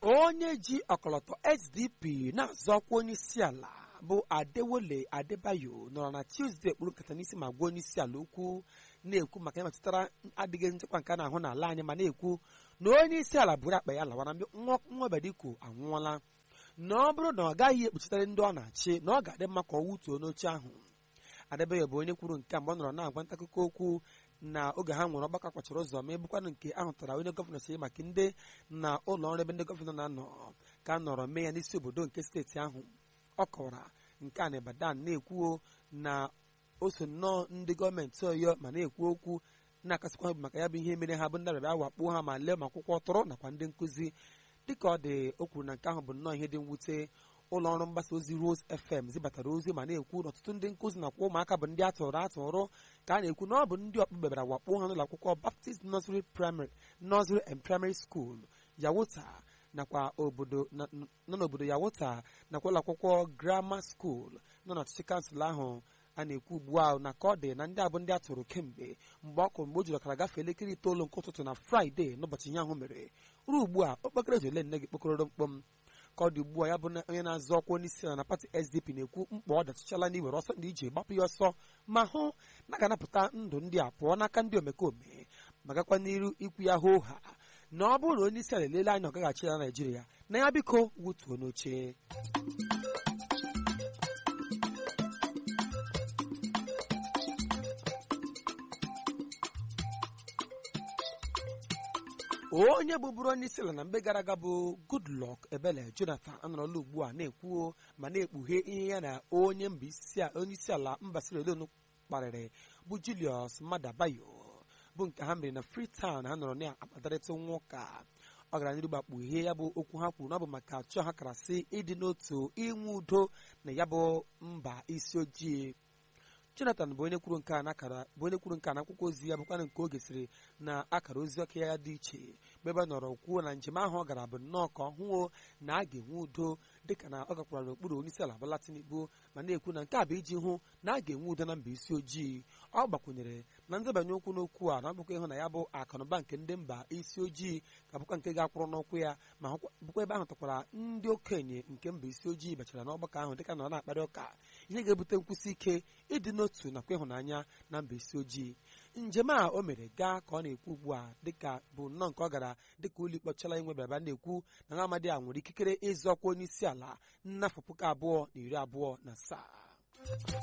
onye ji ọkọlọtọ sdp na-azọ ọkwa onye isi ala bụ adewole adebayo nọrọ na tuzdee kpụrụ nkata n'isi ma gwa onye isi ala okwu na-ekwu maka ihe metụtara adịghị nchekwa nke a na-ahụ n'ala anyị ma na-ekwu na onye isi ala buru akpa ya lawara nwabediko anwụọla na ọ bụrụ na ọ gaghị ekpuchitere ndị ọ na-achị na ọ ga-adị mma ka ọ wutuo n'oche ahụ adebayo bụ onye kwuru nke a mgbe ọ nọrọ na-agwa nta akụkọ okwu na oge ha nwere ọgbakọ kpachara ụzọ ma ebukwanụ nke ahụtara onye gọvanọ si maka ndị na ụlọ ọrụ ebe ndị gọvanọ na-anọ ka a nọrọ mee ya n'isi obodo nke steeti ahụ ọ kọwara nke a na Ibadan na-ekwuo na o so nnọọ ndị gọọmenti Ọyọ ma na-ekwu okwu na-akasịkwa ha maka ya bụ ihe mere ha bụ ndị arabịa wakpo ha ma lee ma akwụkwọ tọrọ nakwa ndị nkụzi dịka ọ dị o kwuru na nke ahụ bụ nnọọ ihe dị mwute ụlọ ọrụ mgbasa ozi Rose FM zibatara ozi ma na-ekwu na ọtụtụ ndị nkụzi nakwa ụmụaka bụ ndị atụrụ atụrụ ka a na-ekwu na ọ bụ ndị ọkpụkpe bịara wakpo ha n'ụlọ akwụkwọ Baptist Nursery Primary Nursery and Primary School Yawota nakwa obodo nọ n'obodo Yawota nakwa ụlọ akwụkwọ Grammar School nọ n'ọchịchị kansụl ahụ a na-ekwu ugbu a na ka ọ dị na ndị abụ ndị atụrụ kemgbe mgbe ọkụ mgbe o jiri ọkara gafee elekere itoolu nke ụtụtụ na Fraịde n'ụbọchị ihe ahụ mere ruo ugbu a okpokoro eji ole nne gị kpokọrọ mkpọm ka ọ dị ugbu a ya bụ onye na-azọ ọkwa onye isi ala na pati SDP na-ekwu mkpa ọ dachichala n'iwere ọsọ ndị ije gbapụ ya ọsọ ma hụ na ga-anapụta ndụ ndị a pụọ n'aka ndị omekome ma gakwa n'iru ikwu ya hoo ha na ọ bụrụ na onye isi ala elele anya ọ gaghachi na Naịjirịa na ya biko wutuo n'oche onye bụbụrụ onye isi ala na mgbe gara aga bụ Goodluck Ebele Jonathan anọrọla ugbu a na-ekwuo ma na-ekpughe ihe ya na onye onye isi ala mba Sierra Leone kparịrị bụ Julius Maada Bio bụ nke ha mere na Freetown ha nọrọ na-akpatarịta nwa ụka ọ gara n'iru gbakpu ihe ya bụ okwu ha kwuru na ọ bụ maka achọ ha kara sị ịdị n'otu inwe udo na ya bụ mba isi ojii Jonathan bụ onye kwuru nke a n'akara bụ onye kwuru nke a n'akwụkwọ ozi ya bụkwana nke o gesịrị na akara ozi ọka ya dị iche mgbe ebe nọrọ kwuo na njem ahụ ọ gara bụ nnọọ ka ọ hụo na a ga-enwe udo dịka na ọ gakwara n'okpuru onye isi ala Bola Tinubu ma na-ekwu na nke a bụ iji hụ na a ga-enwe udo na mba isi ojii ọ gbakwunyere na nzabanye okwu n'okwu a na ọ bụkwa ịhụ na ya bụ akụnụba nke ndị mba isi ojii ka bụkwa nke ga-akwụrụ n'ụkwụ ya ma bụkwa ebe ahụ takwara ndị okenye nke mba isi ojii bachara n'ọgbakọ ahụ dịka na ọ na-akparị ụka ihe ga-ebute nkwụsị ike ịdị n'otu nakwa ịhụnanya na mba isi ojii njem a o mere gaa ka ọ na-ekwu ugbu a dịka bụ nnọọ nke ọ gara dịka ụlọ ikpe ọchala inwe bịara na-ekwu na nwa amadi a nwere ikikere ịzọ ọkwa onye isi ala n'afọ puku abụọ na iri abụọ na asaa